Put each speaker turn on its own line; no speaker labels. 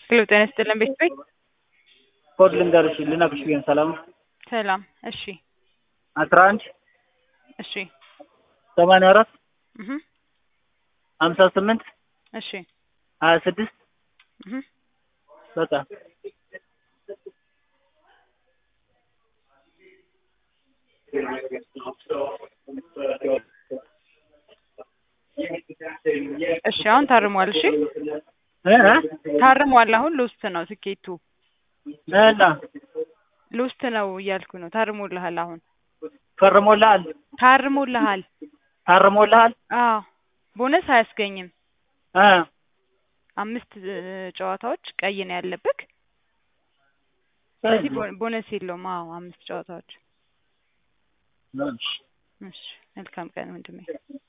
ሄሎ ጤና ይስጥልን ቤት ቤት
ኮድ ልንገርሽ ልነግርሽ ብዬ ነው። ሰላም ነው?
ሰላም። እሺ
አስራ አንድ
እሺ
ሰማንያ አራት
እህ
ሀምሳ ስምንት
እሺ
ሀያ ስድስት
እህ
በቃ
እሺ አሁን ታርሟል። እሺ
እ እ
ታርሟል። አሁን ሎስት ነው ትኬቱ
እና
ሎስት ነው እያልኩ ነው። ታርሞልሃል። አሁን
ፈርሞልሃል?
ታርሞልሃል።
ታርሞልሃል?
አዎ ቦነስ አያስገኝም።
እ
አምስት እ ጨዋታዎች ቀይ ነው ያለብክ። ስለዚህ ቦ- ቦነስ የለውም። አዎ አምስት ጨዋታዎች።
እሺ
እሺ መልካም ቀን ወንድሜ።